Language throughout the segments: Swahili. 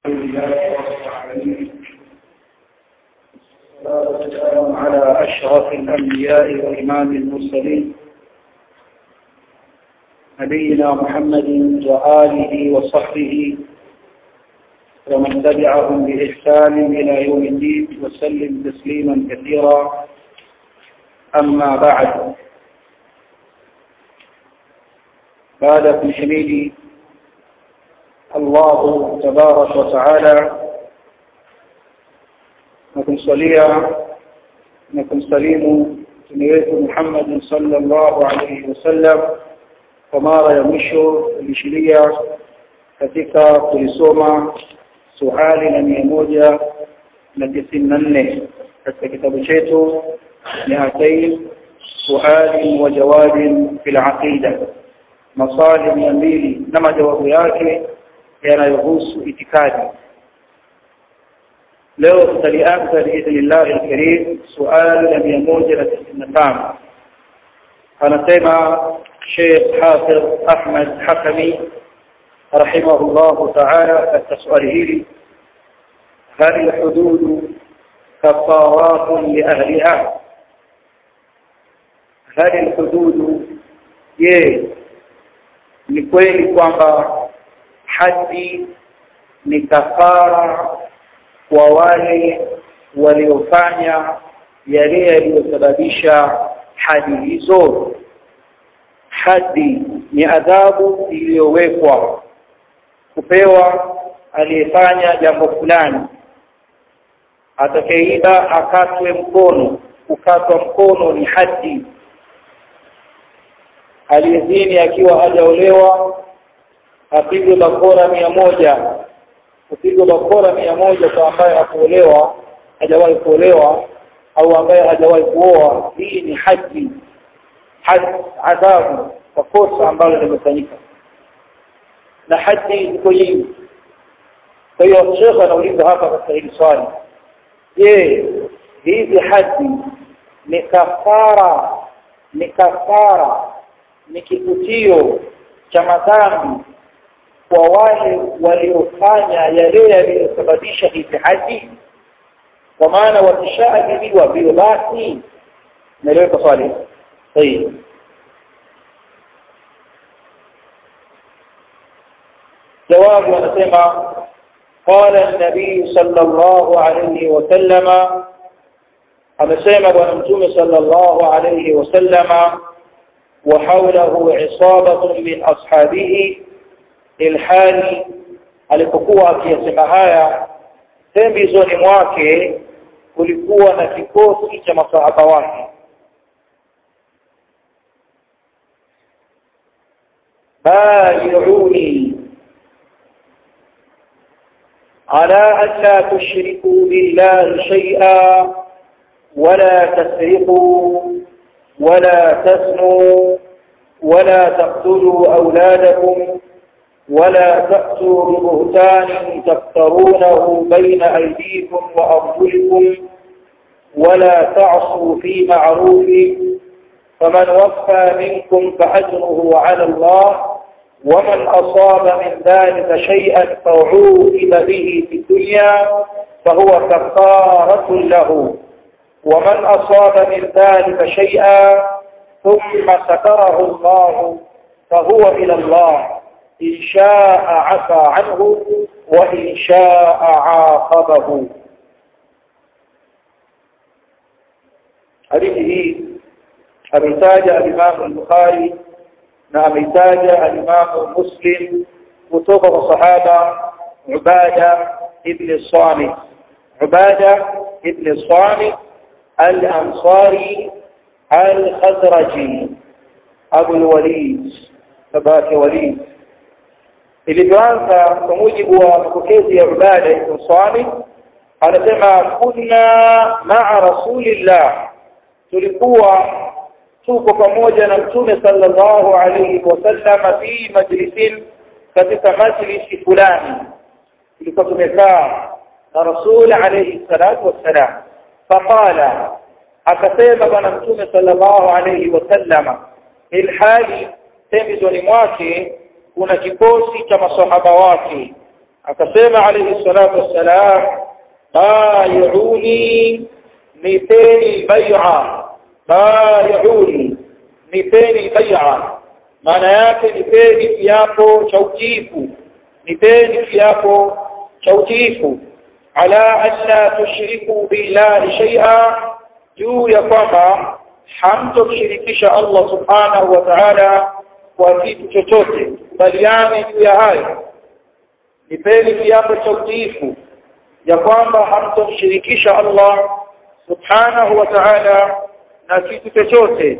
والسلام على أشرف الأنبياء وإمام المرسلين نبينا محمد وآله وصحبه ومن تبعهم بإحسان إلى يوم الدين وسلم تسليما كثيرا أما بعد بعد في حميد الله تبارك وتعالى nakumsalia na kumsalimu mtume wetu Muhammad sallallahu alaihi wasallam kwa mara ya mwisho tulishiria katika kulisoma suali na mia moja na tisini na nne katika kitabu chetu miatain suali wa jawabin fil aqida maswali mia mbili na majawabu yake yanayohusu itikadi leo tutalianza biidhnillahi alkarim suali la mia moja na tisini na tano anasema Sheikh Hafidh Ahmad Hakami rahimahullahu taala katika swali hili hal lhududu kafaratun liahliha hal lhududu je ni kweli kwamba haji ni kafara kwa wale waliofanya yale yaliyosababisha hadi hizo hadi ni adhabu iliyowekwa kupewa aliyefanya jambo fulani atakayeiba akatwe mkono kukatwa mkono ni hadi aliyezini akiwa hajaolewa apigwe bakora mia moja kupigwa bakora mia moja kwa ambaye hakuolewa hajawahi kuolewa au ambaye hajawahi kuoa hii ni haji adhabu kwa kosa ambalo limefanyika na haji ziko nyingi kwa hiyo shekhe anauliza hapa katika hili swali je hizi haji ni kafara ni kafara ni kivutio cha madhambi kwa wale waliofanya yale yaliyosababisha hizi haji kwa maana wakishaadhibiwa vile basi naeleweka swali sahihi jawabu anasema قال النبي صلى الله عليه وسلم amesema bwana mtume صلى الله عليه وسلم وحوله عصابة من أصحابه ilhali alipokuwa akiyasema haya pembezoni mwake kulikuwa na kikosi cha masahaba wake بايعوني على أن لا تشركوا بالله شيئا ولا تسرقوا ولا تزنوا ولا تقتلوا أولادكم ولا تأتوا ببهتان تفترونه بين أيديكم وأرجلكم ولا تعصوا في معروف فمن وفى منكم فأجره على الله ومن أصاب من ذلك شيئا فعوقب به في الدنيا فهو كفارة له ومن أصاب من ذلك شيئا ثم ستره الله فهو إلى الله إن شاء عفى عنه وإن شاء عاقبه hadithi hii ameitaja alimamu al-Bukhari na ameitaja alimamu Muslim kutoka kwa sahaba Ubada ibn Samit Ubada ibn Samit al-Ansari al-Khazraji Abu al-Walid babake Walid ilivyoanza kwa mujibu wa mapokezi ya Ubada ibn Samit anasema kunna ma'a rasulillah tulikuwa tuko pamoja na mtume sallallahu alayhi wasallam fi majlisin katika majlisi fulani tulikuwa tumekaa na rasul alayhi salatu wassalam faqala akasema bwana mtume sallallahu alayhi wasallam ilhali pembezoni mwake kuna kikosi cha masahaba wake akasema alayhi salatu wassalam bay'uni nipeni bai'a bay'uni nipeni bai'a maana yake nipeni kiapo cha utiifu nipeni kiapo cha utiifu ala alla tushriku billahi shay'a juu ya kwamba hamtoshirikisha Allah subhanahu wa ta'ala kwa kitu chochote kubaliane juu ya hayo nipeni kiapo cha utiifu ya kwamba hamtomshirikisha Allah subhanahu wa ta'ala na kitu chochote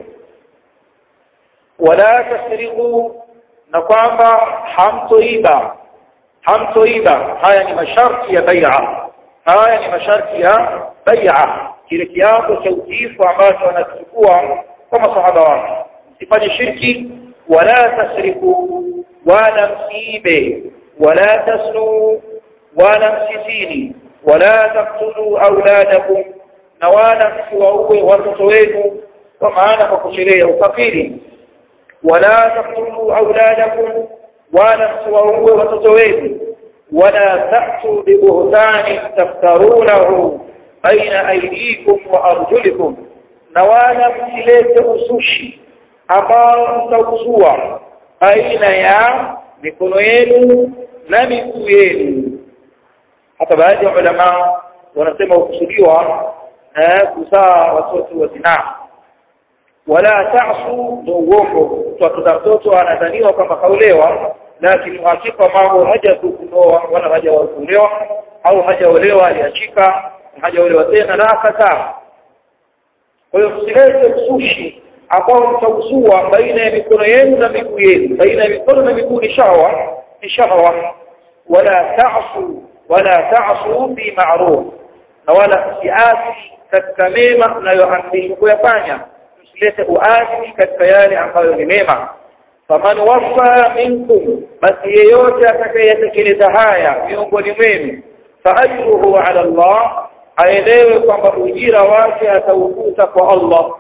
wala tasriqu na kwamba hamtoiba hamtoiba haya ni masharti ya bai'a haya ni masharti ya bai'a kile kiapo cha utiifu ambacho anachukua kwa masahaba wake msifanye shirki wala tasriku wala msiibe wala tasnu wala msitini wala taktulu auladakum na wala msiwaue watoto wenu kwa maana kwa kusherea ukafiri wala taktulu auladakum wala msiwaue watoto wenu wala ta'tu bibuhtani taftarunahu baina aydikum wa arjulikum na wala msilete usushi ambao mtauzua baina ya mikono yenu na miguu yenu hata baadhi ya ulama wanasema ukusudiwa kuzaa watoto wa zinaa wala ta'su ni uongo mtoto mtoto anadhaniwa kwamba kaolewa lakini hakika mambo haja kuoa wala haja kuolewa au hajaolewa aliachika hajaolewa tena na akataa kwa hiyo msilete usushi ambao mtauzua baina ya mikono yenu na miguu yenu baina ya mikono na miguu ni shawa ni shawa wala ta'su wala ta'su fi ma'ruf na wala msiasi katika mema mnayoamrishwa kuyafanya msilete uasi katika yale ambayo ni mema faman wafa minkum basi yeyote atakayetekeleza haya miongoni mwenu faajruhu ala Allah aelewe kwamba ujira wake ataukuta kwa Allah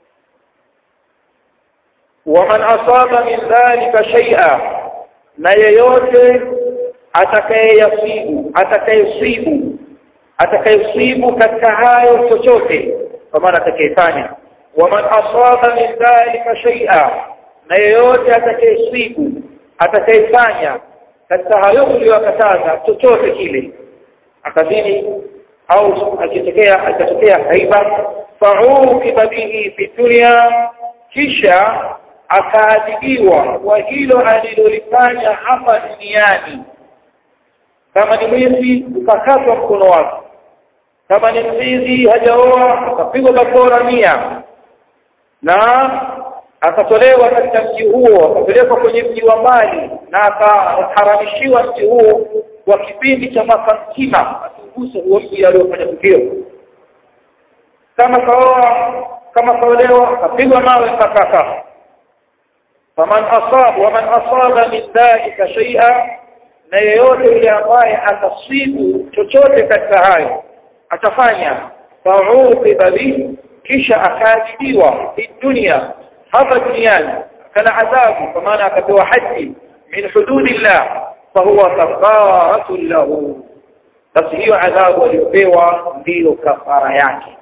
waman asaba min dhalika shay'a na yeyote atakayeyasibu atakayesibu atakayesibu katika hayo chochote kwa maana atakayefanya waman asaba min dhalika shay'a na yeyote atakayesibu atakayefanya katika hayo uliyokataza chochote kile akadhini au akitokea akatokea haiba fa'uqiba bihi fi dunya kisha akaadhibiwa kwa hilo alilolifanya hapa duniani kama ni mwizi ukakatwa mkono wake kama ni mwizi hajaoa akapigwa bakora mia na akatolewa katika mji huo akapelekwa kwenye mji wa mbali na akaharamishiwa mji huo kwa kipindi cha mwaka mzima asiguse huo mji aliofanya tukio kama kaoa kama kaolewa akapigwa mawe mpaka akafa faman asaba waman asaba min dhalika shay'a na yeyote yule ambaye atasibu chochote katika hayo atafanya fa'uqiba bi kisha akaadhibiwa fi dunya hapa duniani kana adhabu kwa maana akapewa haji min hududillah fahuwa kafaratun lahu basi hiyo adhabu aliyopewa ndiyo kafara yake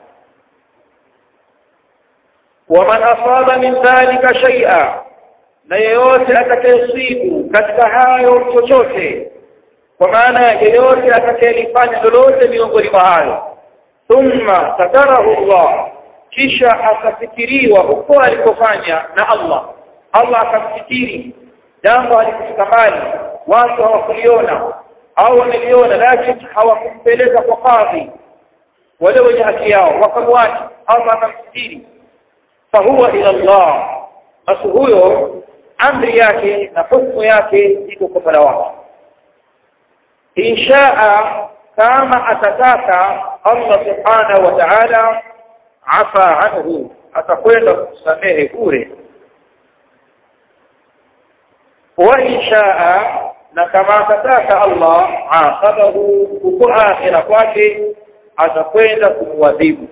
waman asaba min dhalika shay'a na yeyote atakayesibu katika hayo chochote kwa maana yeyote atakayelifanya lolote miongoni mwa hayo thumma satarahu Allah kisha akafikiriwa huko alikofanya na Allah Allah akamfikiri jambo alikufika mbali watu hawakuliona au wameliona lakini hawakumpeleka kwa kadhi wale wenye haki yao wakamwacha Allah akamfikiri fahuwa ila Allah basi huyo amri yake na hukumu yake iko kwa Mola wake inshaa kama atataka Allah subhanahu wa ta'ala afa anhu atakwenda kusamehe bure wa inshaa na kama atataka Allah aqabahu huko akhira kwake atakwenda kumwadhibu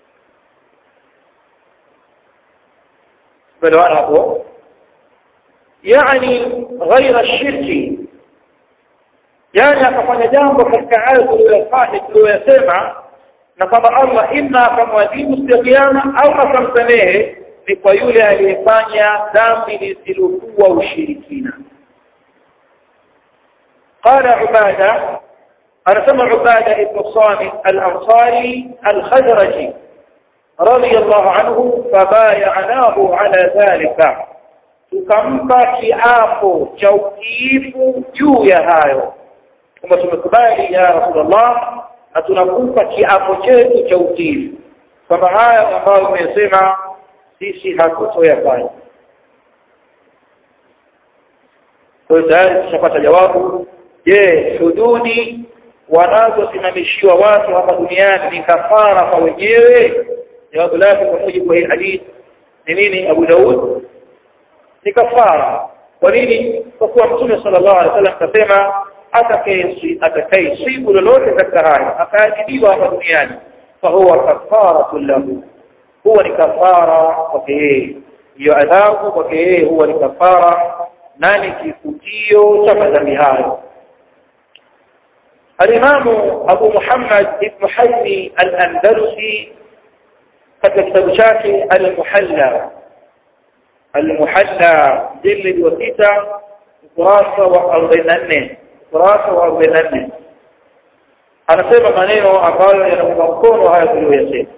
Belewana hapo yani ghaira shirki yani akafanya jambo katika hayo tuliyofanya tuliyosema na kwamba Allah imma akamwadhibu siku ya kiyama au akamsamehe ni kwa yule aliyefanya dhambi lisilokuwa ushirikina قال عبادة أنا سمع عبادة ابن الصامت الأنصاري الخزرجي رضي الله عنه فبايعناه على ذلك tukampa kiapo cha utiifu juu ya hayo kwamba tumekubali ya rasulullah na tunakupa kiapo chetu cha utiifu kwamba haya ambayo umesema sisi hatutoyafanya kwa hiyo tayari tushapata jawabu je hududi wanazosimamishiwa watu hapa duniani ni kafara kwa wenyewe jawabu lake kwa mujibu wa hii hadithi ni nini Abu Daud ni kafara kwa nini kwa kuwa mtume sallallahu alaihi wasallam akasema atakayesibu lolote katika haya akaadhibiwa hapa duniani fa huwa kafaratu lahu huwa ni kafara kwake yeye hiyo adhabu kwake yeye huwa ni kafara nani kifutio cha madhambi hayo الإمام أبو محمد بن حزم الأندلسي katika kitabu chake al-Muhalla al-Muhalla jilid wa sita ukurasa wa 44 ukurasa wa 44 anasema maneno ambayo yanaunga mkono haya tuliyoyasema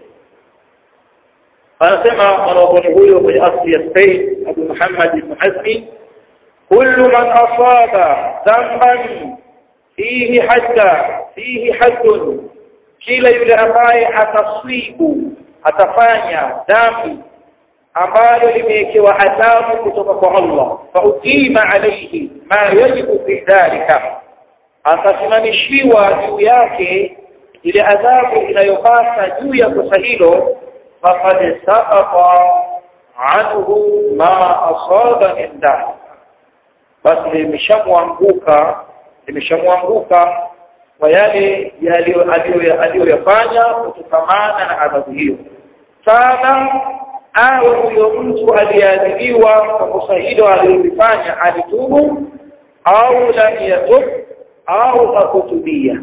anasema mwanazuoni huyo kwenye asli ya Spain Abu Muhammad ibn Hazmi kullu man asaba dhanban fihi hadda fihi haddun kila yule ambaye ataswibu atafanya dhambi ambalo limewekewa adhabu kutoka kwa Allah fa utima alayhi ma yajibu fi dhalika atasimamishiwa juu yake ile adhabu inayopasa juu ya kosa hilo faqad saqata anhu ma asaba min dhalika basi limeshamwanguka limeshamwanguka kwa yale aliyoyafanya kutokamana na adhabu hiyo sana awe huyo mtu aliyeadhibiwa kwa kosa hilo alilofanya alitubu au lam yatub au hakutubia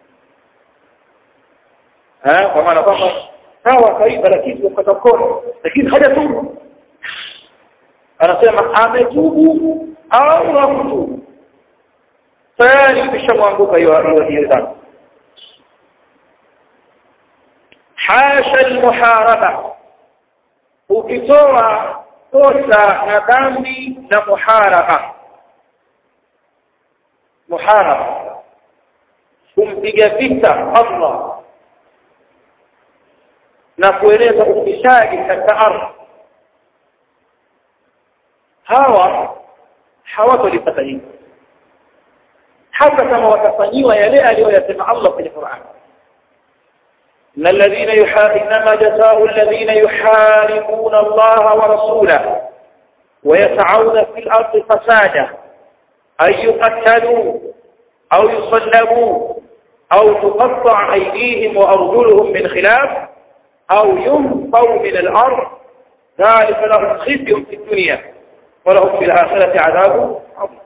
kwa maana kwamba sawa kawaida lakini kupata mkono lakini hajatubu anasema ametubu au hakutubu tayari imeshamwanguka hiyo hiyo dhambi hasha almuharaba ukitoa kosa na dhambi na muharaba muharaba kumpiga vita Allah na kueleza ufisadi katika ardhi hawa hawatolipata hili hata kama watafanyiwa yale aliyoyasema Allah kwenye Qur'an إن الذين يحا... إنما جزاء الذين يحاربون الله ورسوله ويسعون في الأرض فسادا أن يقتلوا أو يصلبوا أو تقطع أيديهم وأرجلهم من خلاف أو ينفوا من الأرض ذلك لهم خزي في الدنيا ولهم في الآخرة عذاب عظيم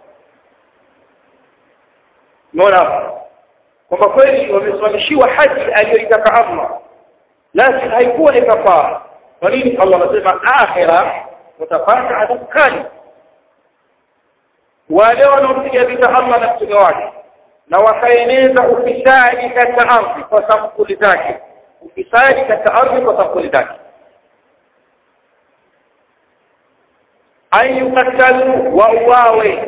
Unaona kwamba kweli wamesimamishiwa haji aliyoitaka Allah lakini haikuwa ni kafara kwa nini Allah anasema akhira utapata adhabu kali wale wanaompiga vita Allah na mtume wake na wakaeneza ufisadi katika ardhi kwa sampuli zake ufisadi katika ardhi kwa sampuli zake an yukatalu wa uwawe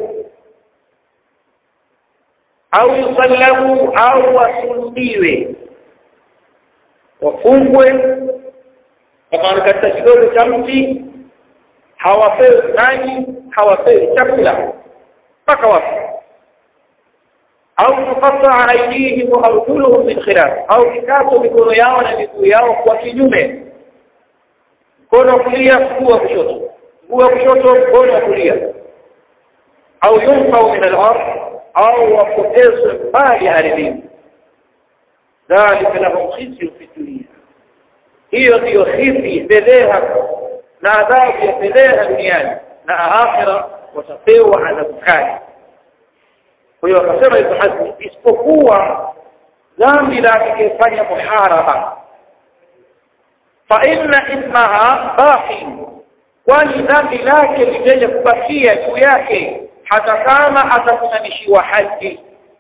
au yusallamu au wasulubiwe wafungwe kama katika kidogo cha mti hawapewi maji hawapewi chakula mpaka wafu au tuqataa aydihim wa arjuluhum min khilaf au kikato mikono yao na miguu yao kwa kinyume mkono wa kulia mguu wa kushoto mguu wa kushoto mkono wa kulia au yunfau min al-ardh au wapotezwe mbali ardhini dhalika lahum khizyun fi dunya hiyo ndiyo khizi fedheha na adhabu ya fedheha duniani na akhira watapewa adhabu kali kwa hiyo akasema Ibn Hazm isipokuwa dhambi la atakayefanya muharaba fa inna ismaha baqi kwani dhambi lake litaje kubakia juu yake hata kama atasimamishiwa haji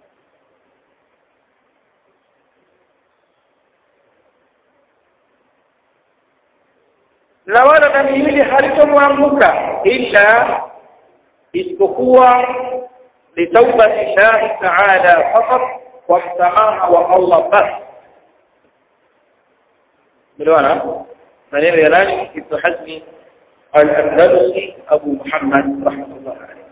na wala dhambi hili halitomwanguka illa isipokuwa litaubati llahi taala fakat kwa msamaha wa Allah basi melewana maneno ya nani ibnu hazmi al-andalusi abu muhammad rahmatullah alayhi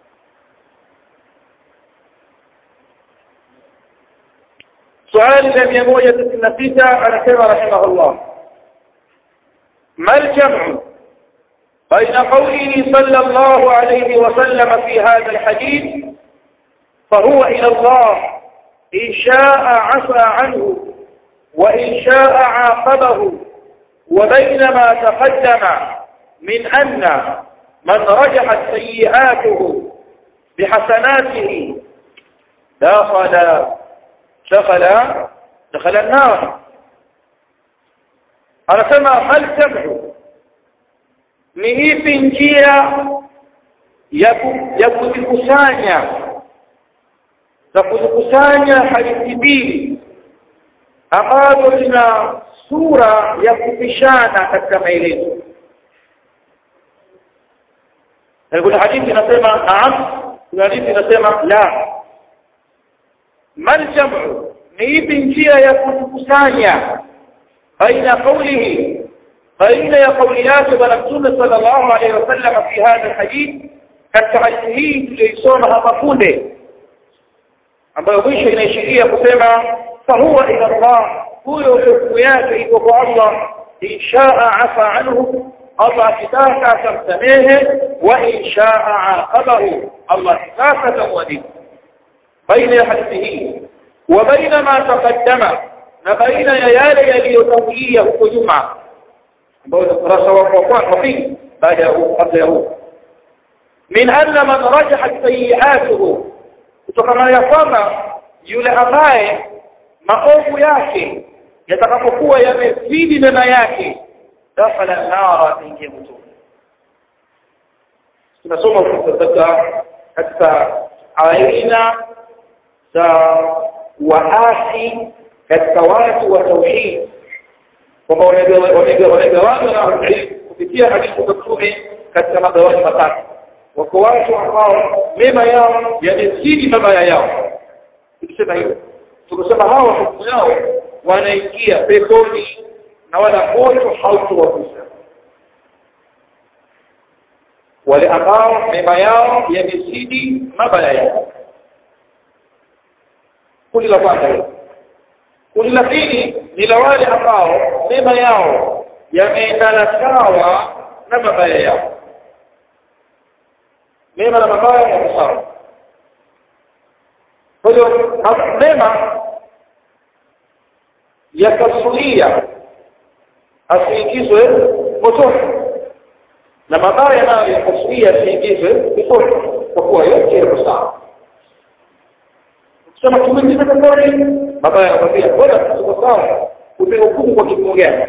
suali la mia moja tisini na sita anasema rahimahullah ما الجمع بين قوله صلى الله عليه وسلم في هذا الحديث فهو إلى الله إن شاء عفى عنه وإن شاء عاقبه وبين ما تقدم من أن من رجحت سيئاته بحسناته دخل دخل دخل النار anasema hal tabu ni ipi njia ya ya kuzikusanya za kuzikusanya hadithi mbili ambazo zina sura ya kupishana katika maelezo kuna hadithi inasema naam kuna hadithi inasema la mal jamu ni ipi njia ya kuzikusanya بين قوله بين قوليات ونبسول صلى الله عليه وسلم في هذا الحديث كالتحديث ليسومها مفونده ambayo mwisho inaishiria kusema fahuwa ila Allah huyo hukumu yake iko kwa Allah inshaa afa anhu Allah akitaka atamsamehe wa inshaa aqabahu Allah akitaka atamwadhibu baina ya hadithi hii wa baina ma taqaddama na baina ya yale yaliyotangulia huko nyuma ambao ni ukurasa wa pili baada ya huu kabla ya huu min anna man rajahat sayiatuhu kutokana ya kwamba yule ambaye maovu yake yatakapokuwa yamezidi mema yake dakhala nara ingie motoni tunasoma katika katika aina za waasi katika watu wa tauhid kwamba wamegawanywa na kupitia hadithi za mtume katika magawanyo matatu wako watu ambao mema yao yamezidi mabaya yao tukisema hivyo tukisema hawa hukumu yao wanaingia peponi na wala moto hautowagusa wale ambao mema yao yamezidi mabaya yao kundi la kwanza hilo kundi la pili ni la wale ambao mema yao yameendana sawa na mabaya yao mema na mabaya yako sawa kwa hiyo mema yakasulia asiingizwe motoni na mabaya nayo yakasulia asiingizwe peponi kwa kuwa yote yako sawa ukisema tumeingiza peponi mabaya yanakwambia bora tuko sawa umehukumu kwa kipimo gani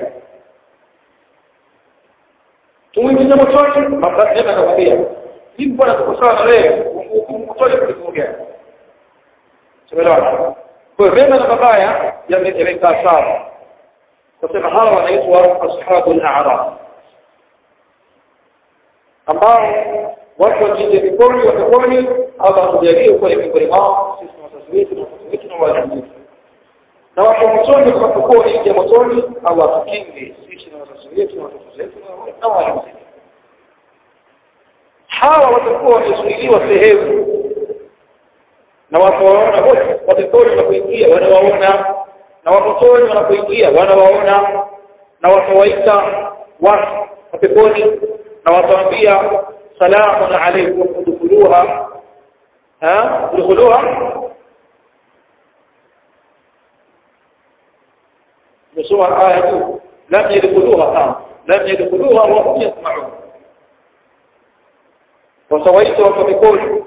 tumwingiza motoni mabaya yanakwambia hivi bwana tuko sawa na wewe umehukumu motoni kwa kipimo gani tumeelewana kwa hiyo mema na mabaya yamekaa sawa kusema hawa wanaitwa ashabu al-a'raf ambao watu wakiingia peponi wa peponi Allah atujalie kuwa ni miongoni mwao sisi na wazazi wetu na watoto wetu na walimu wetu na watu motoni tutakapokuwa wanaingia motoni Allah atukinge sisi na wazazi wetu na watoto wetu na walimu wetu hawa watakuwa wamezuiliwa sehemu na watu waona wote wapeponi wanapoingia wanawaona na wapotoni wanapoingia wanawaona na watawaita watu wapeponi na watawaambia salamun alaykum udkhuluha ha udkhuluha نسوى آية لم يدخلوها آه. لم يدخلوها وهم يسمعون watawaita watu wa peponi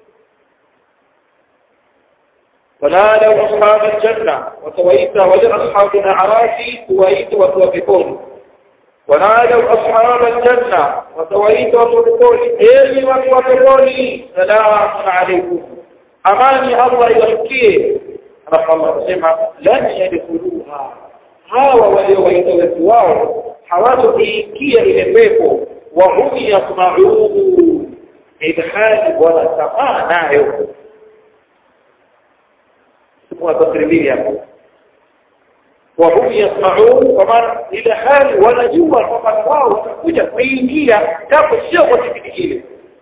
ونادوا أصحاب الجنة وتويت ولأصحاب الأعراف تويت وتوفقون ونادوا أصحاب الجنة وتويت وتوفقون إلي وتوفقون سلام عليكم أماني الله يلقيه رفع الله سمع لن يدخلوها hawa waliowaita watu wao hawatokiingia ile pepo wahum yasmaun ilhali wanatamaa nayo watasrimbili hapo wahum yasmaun kwa maana ile hali wanajua kwamba wao watakuja kuingia japo sio kwa kipindi kile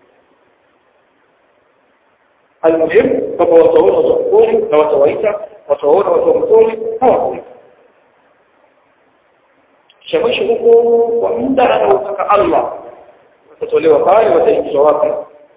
almuhim kwamba wataona watu wa mtoni na watawaita wataona watu wa mtoni hawakuita kisha mwisho huko kwa muda anaotaka Allah watatolewa pale wataingizwa wapi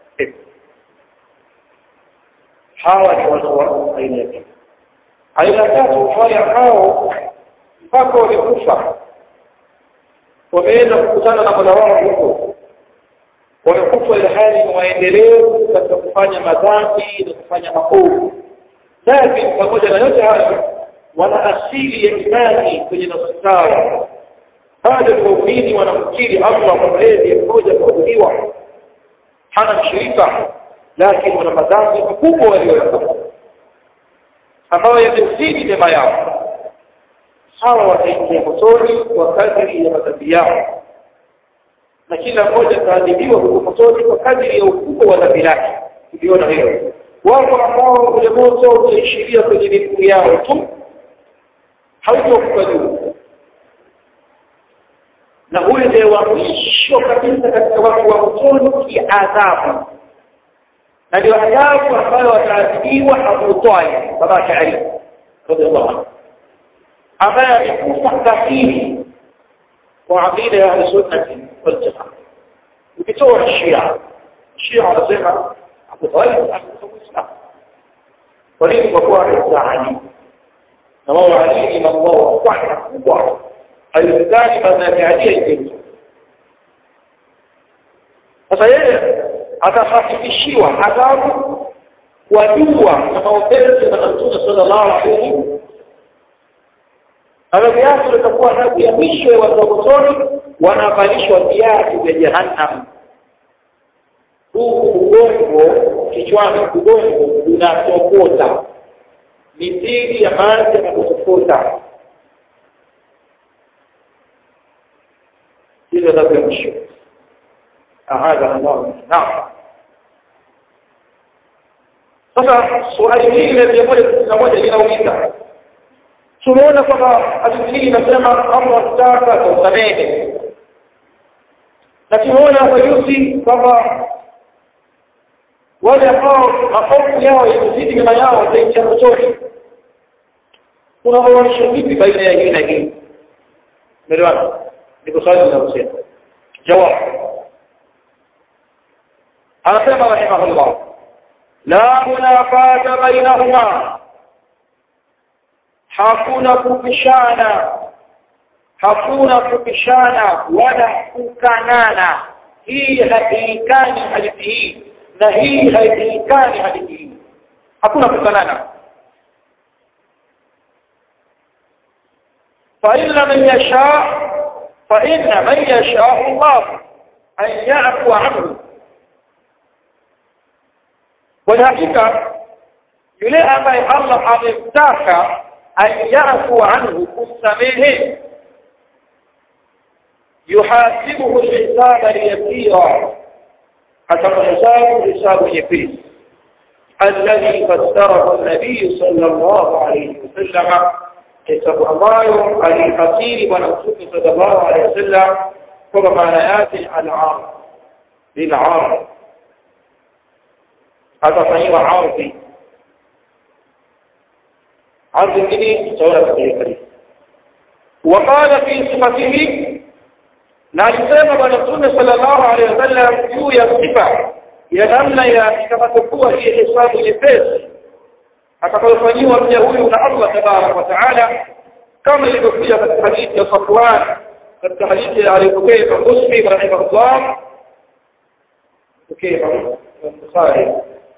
hawa ni watu wa aina ya aina tatu wale ambao mpaka walikufa wameenda kukutana na Mola wao huko wamekufa ile hali ni waendelevu katika kufanya madhambi na kufanya maovu lakini pamoja na yote hayo wana asili ya imani kwenye nafsi zao bado ni waumini wanamkiri Allah kwa mlezi mmoja kuabudiwa hana mshirika lakini wana madhambi makubwa walioyafanya ambayo yamezidi mema yao hawa wataingia motoni kwa kadiri ya madhambi yao na kila mmoja ataadhibiwa huko motoni kwa kadiri ya ukubwa wa dhambi lake tuliona hilo wako ambao ule moto utaishiria kwenye miguu yao tu hautokuwa juu na huyu ndiye wa mwisho kabisa katika watu wa motoni kiadhabu na ndio adhabu ambayo wataadhibiwa Abu Talib babake Ali radhiallahu anhu ambaye amekufa kafiri kwa aqida ya ahlusunnati waljamaa ukitoa shia shia wanasema Abu Talib alikufa Muislamu kwa nini kwa kuwa alikuwa Ali na wao Ali ni mambo wa kwanza kubwa alidhani madhambi ya Ali haingine sasa yeye atahakikishiwa adhabu kwa dua na maombezi ya Mtume sallallahu alaihi wasallam adhabu yake itakuwa adhabu ya mwisho ya watu wa motoni wanavalishwa viatu vya jahannam huku ubongo kichwani ubongo unatokota mithili ya maji yanatokota hizo adhabu ya mwisho ahadha Allah naam sasa swali hili la mia moja sitini na moja linauliza tumeona kwamba hadithi hii inasema Allah akitaka atausamehe na tumeona hapa juzi kwamba wale ambao maovu yao yamezidi mema yao wataingia motoni unaoanisha vipi baina ya hii na hii umeelewana ndiko swali linalosema jawabu anasema rahimahullah la munafata bainahuma hakuna kupishana hakuna kupishana wala kukanana hii haiikani hadithi hii na hii haiikani hadithi hii hakuna kukanana فإن من يشاء فإن من يشاء الله أن يعفو عنه والحقيقة yule ambaye Allah amemtaka ayafu anhu kusamehe yuhasibuhu hisaba yasira atamhesabu hisabu nyepesi alladhi fassarahu an-nabiy sallallahu alayhi wasallam hisabu ambayo alifasiri bwana mtume sallallahu alayhi wasallam kwa maana yake al-arab bil-arab atafanyiwa ardhi ardhi nyingine tutaona katika hadithi وقال في صفته na alisema bwana mtume sallallahu alaihi wasallam juu ya sifa ya namna ya itakapokuwa hii hesabu nyepesi atakayofanyiwa mja huyu na Allah tabarak wa taala kama ilivyokuja katika hadithi ya Safwan katika hadithi aliyopokea Muslim rahimahullah okay Bukhari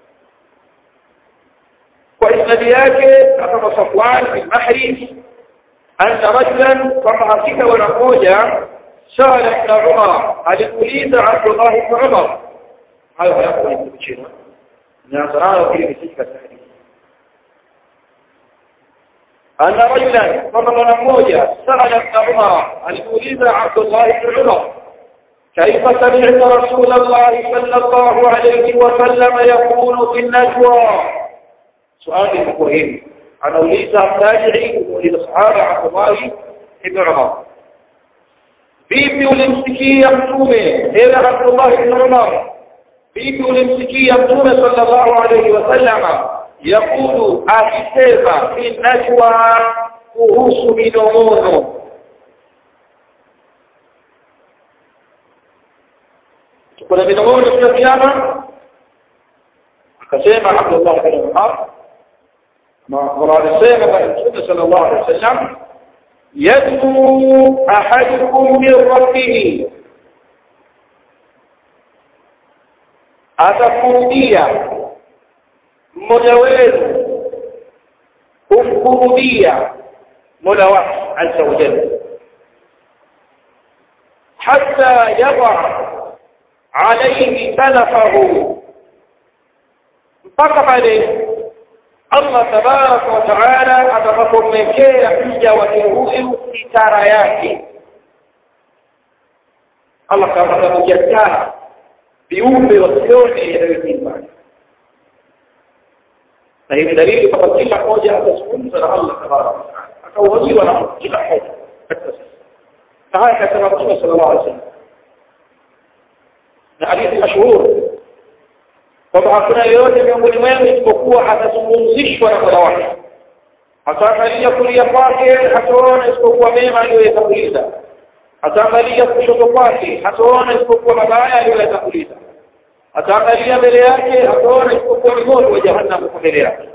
kwa isnadi yake kama Safwan bin Mahri anna rajulan kama hakika wana mmoja sala ibn Umar aliuliza Abdullah ibn Umar hayo hayakuwa ni chini na sarara kile kisika sahihi anna rajulan kama mwana mmoja sala ibn Umar aliuliza Abdullah ibn Umar كيف سمعت رسول الله صلى الله عليه وسلم يقول في النجوى سؤال مهم أنا أريد أراجعي للصحابة عبد الله بن عمر vipi ulimsikia mtume ewe Abdullah ibn Umar vipi ulimsikia mtume sallallahu alayhi wasallam yakulu akisema fi najwa kuhusu minong'ono kuna minong'ono tunafiana akasema Abdullah ibn Umar ما alisema bwana mtume sallallahu alayhi wasallam yad'u ahadukum min rabbih atakurudia mmoja wenu kumkurudia mola wake azza wa jalla hatta yada alayhi talafahu mpaka pale Allah tabaraka wa taala atakapomwekea mja wake huyu sitara yake Allah atamjataa viumbe wasione yanayojimba na hii dalili kwamba kila mmoja atazungumza na Allah tabaraka wa taala akauhojiwa na kila mmoja katika sisi na haya kasema Mtume sallallahu alaihi wasallam na hadithi mashuhuri kwamba hakuna yeyote miongoni mwenu isipokuwa atazungumzishwa na Mola wake ataangalia kulia kwake hataona isipokuwa mema aliyoyatanguliza ataangalia kushoto kwake hataona isipokuwa mabaya aliyoyatanguliza ataangalia mbele yake hataona isipokuwa ni moto wa jahannam kwa mbele yake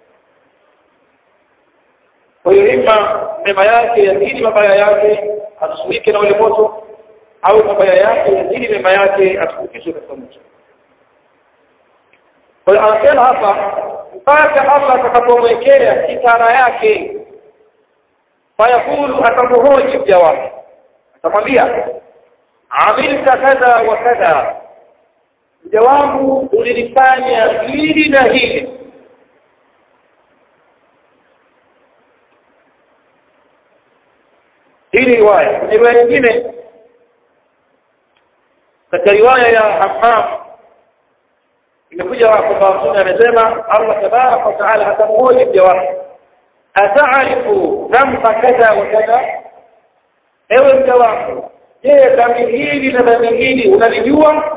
kwa hiyo ima mema yake yazidi mabaya yake atusulike na ule moto au mabaya yake yazidi mema yake atukukishwe katika moto kwa hiyo anasema hapa mpaka Allah atakapomwekea kitara yake fayakulu atamhoji mja wake atamwambia amilta kadha wa kadha mja wangu ulilifanya hili na hili hii riwaya kwenye riwaya nyingine katika riwaya ya Hammam imekuja kwamba mtume amesema Allah tabaraka wa taala atamhoji mja wake ataarifu dhamba kadha wa kadha ewe mja wangu je dhambi hili na dhambi hili unalijua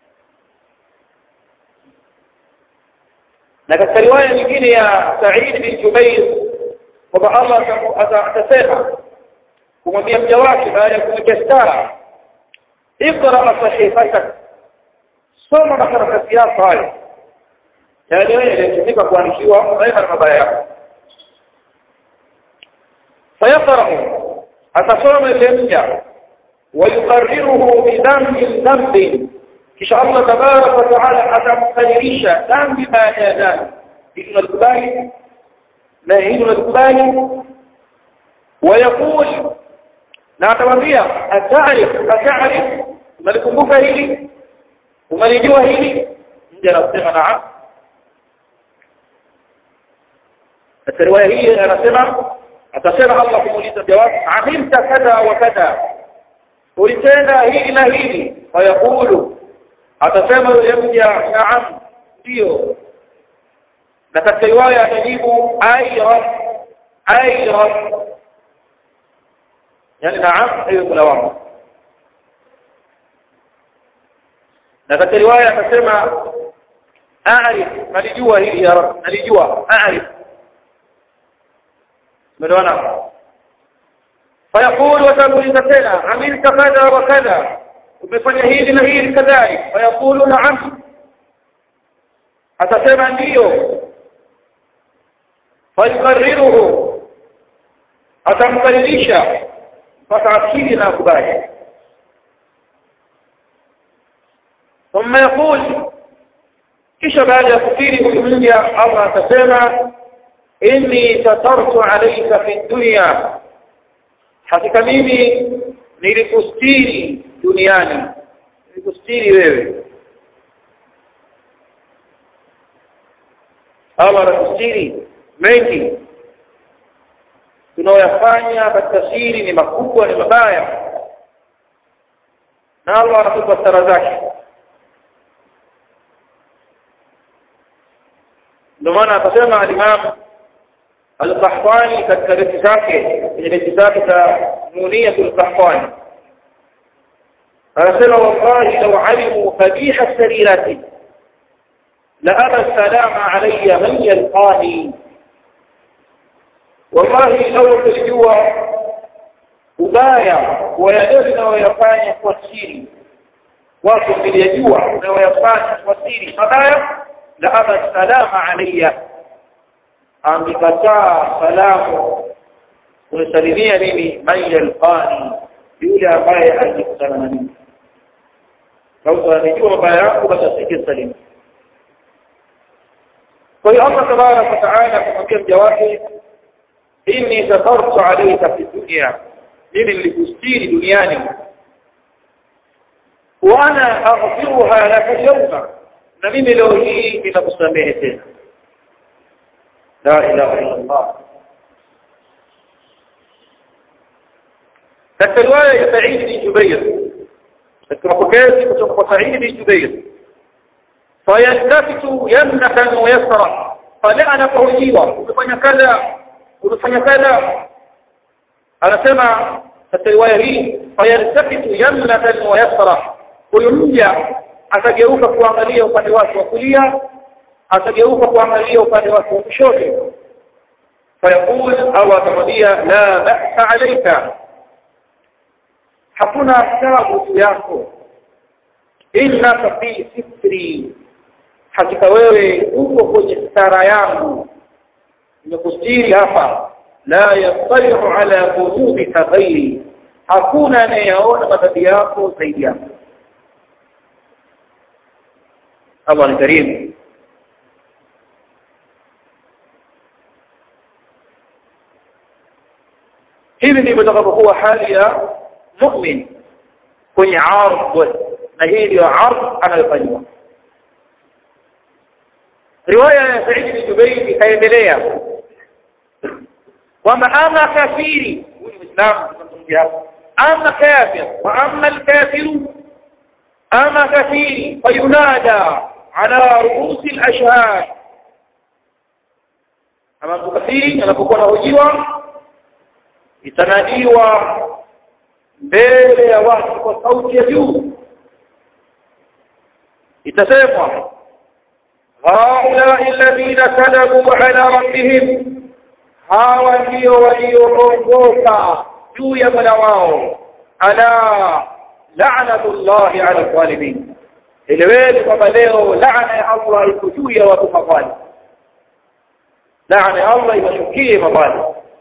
na katika riwaya nyingine ya Sa'id bin Jubair kwamba Allah atasema kumwambia mja wake baada ya kumwekea stara اقرأ صحيفتك soma makaratasi yako hayo yale yaliyotumika kuandikiwa mema na mabaya yako fayaqra'u atasoma ile mja wayuqarriruhu bidhambi dhambi kisha Allah tabaraka wa taala atamkadirisha dhambi baada ya dhambi hili tunalikubali na hili tunalikubali ويقول na atamwambia ataarif ataarif unalikumbuka hili unalijua hili mja anasema naam katika riwaya hii anasema atasema Allah kumuuliza jawab amilta kadha wa kadha ulitenda hili na hili fayaqulu atasema yule mja naam ndio na katika riwaya atajibu ayra ayra yani naam hiyo kula wangu na katika riwaya akasema a'rif nalijua hili ya rab nalijua a'rif umeona fayaqulu watamuliza tena amilta kadha wa kadha umefanya hili na hili kadhalik fayaqulu na'am atasema ndiyo fayukarriruhu atamkaririsha mpaka akili na akubali ثم يقول kisha baada ya kufiri huyu mja Allah atasema inni satartu alayka fi dunya hakika mimi nilikustiri duniani nilikustiri wewe Allah anakustiri mengi tunaoyafanya katika siri ni makubwa ni mabaya na Allah anatupa stara zake ndio maana akasema al-Imam al-Qahtani katika beti zake kwenye beti zake za Nuniyatul Qahtani anasema wallahi law alimu qabiha sarirati la aba salama alayya man yalqani wallahi law tulijua ubaya wa yale unayoyafanya kwa siri watu mlijua unayoyafanya kwa siri mabaya la aba salama alayya angekataa salamu kunisalimia mimi man yalqani yule ambaye alikutana na mimi kama anajua mabaya yangu basi asingesalimu kwa hiyo Allah tabaraka wa taala akamwambia mja wake inni satartu alayka fi dunya mimi nilikustiri duniani wa ana aghfiruha laka yawma na mimi leo hii ninakusamehe tena la ilaha illa Allah katika riwaya ya Sa'id bin Jubair katika mapokezi kutoka kwa Sa'id bin Jubair fayaltafitu yamnatan wa yasra pale anapohojiwa umefanya kadha umefanya kadha anasema katika riwaya hii fayaltafitu yamnatan wa yasra huyu mja atageuka kuangalia upande wake wa kulia atageuka kuangalia upande wake wa kushoto fayaqul au atamwambia la ba'sa alayka hakuna taabu juu yako innaka fi sitri hakika wewe uko kwenye stara yangu nimekustiri hapa la yastalihu ala dhunubika ghairi hakuna anayeyaona madhambi yako zaidi yako Allah ni karimu hivi ndivyo itakapokuwa hali ya mu'min kwenye ardh na hii ndio ardh anayofanywa riwaya ya Said bin Jubair ikaendelea kwamba ama kafiri huyu Muislamu tunamzungumzia ama kafir wa ama alkafiru ama kafiri fayunada ala ruusi alashhad ama kafiri anapokuwa anahojiwa itanadiwa mbele ya watu kwa sauti ya juu itasemwa haulai alladhina kadabu ala rabbihim hawa ndio walioongoka juu ya mola wao ala la'natullahi ala zalimin eleweni kwamba leo laana ya Allah iko juu ya watu mabali laana ya Allah iwashukie mabali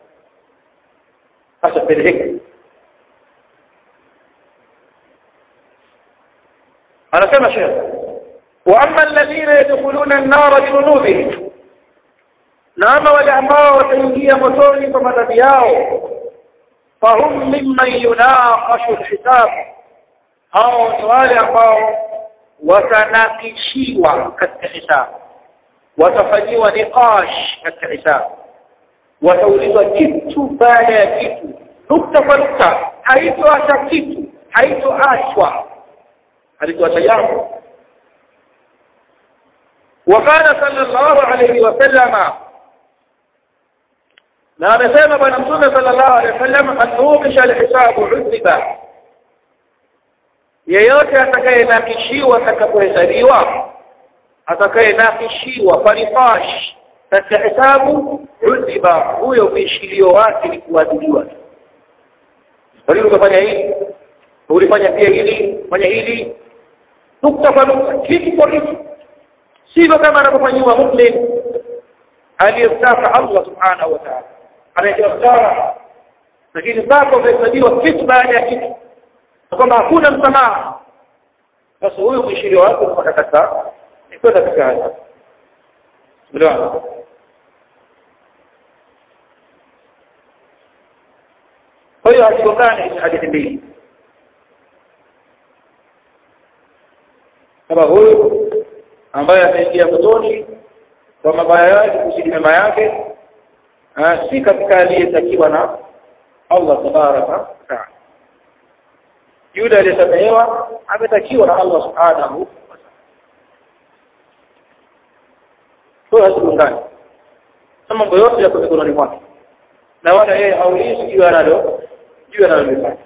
hasa peleheka anasema shekh واما الذين يدخلون النار بذنوبهم na ama wale ambao wataingia motoni kwa madhambi yao fahum mimman yunaqashu alhisab hao ni wale ambao watanakishiwa katika hisabu watafanyiwa niqash katika hisabu wataulizwa kitu baada ya kitu nukta kwa nukta haitoacha kitu haitoachwa halitoacha jambo وقال صلى الله عليه وسلم na amesema bwana mtume sallallahu alaihi wasallam anuqisha alhisabu udhiba yeyote atakayenakishiwa atakapohesabiwa atakayenakishiwa farifash katika hesabu udhiba huyo uishilio wake ni kuadhibiwa kwa nini ukafanya hili ulifanya pia hili fanya hili nukta kwa nukta kitu kwa kitu sivyo kama anapofanyiwa muslim aliyemtaka Allah subhanahu wa ta'ala anaitwa msara lakini zako umehesabiwa kitu baada ya kitu na kwamba hakuna msamaha sasa huyu kuishiria wake mpaka katika ni kwenda katika haya unaelewa kwa hiyo hazigongani hizi hadithi mbili kama huyu ambaye ameingia motoni kwa mabaya yake kuzidi mema yake si katika aliyetakiwa na Allah tabaraka taala yule aliyesamehewa ametakiwa na Allah subhanahu kwa hazigongani mambo yote yako mikononi mwake na wala yeye haulizi juu analo juu analolifanya